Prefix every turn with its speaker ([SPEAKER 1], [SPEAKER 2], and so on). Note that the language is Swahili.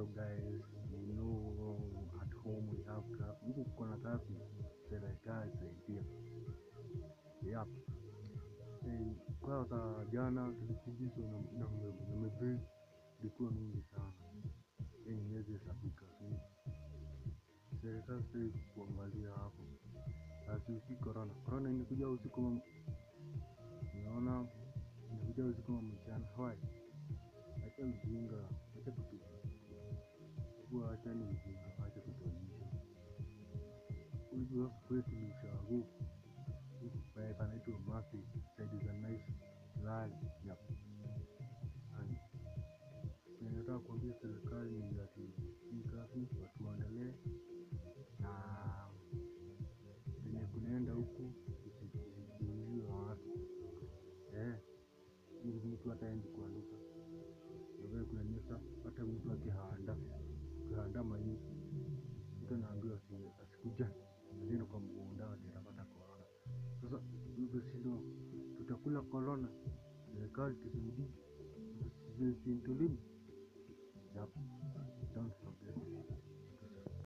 [SPEAKER 1] hello guys you know at home we have traffic huku kuna traffic serikali saidia yep Eh, kwanza jana tulikimbizwa na na mbe- na mebei ilikuwa mingi sana yenye iwezi hesabika so serikali sasa kuangalia hapo asiusi corona corona imekuja usiku wa- unaona imekuja usiku wa mchana hawai acha ujinga acha kutu kuwa acha ni ujinga acha kutuonyesha unajua kwetu ni ushago pale panaitwa mafi saidi za naishi lali yap Hani. Kenye nataka kuambia serikali ni ati hii kazi watu waendelee na venye kunaenda huku isizuiliwe watu eh, ili mtu hataendi kuanduka ndio kuna nyesa hata mtu akihanda akihanda mahindi mtu anaambiwa asi- asikuja asiende kwa mgunda ati atapata korona sasa hivyo sindo tutakula korona serikali tusaidie tusintulimu Yep. Don't forget.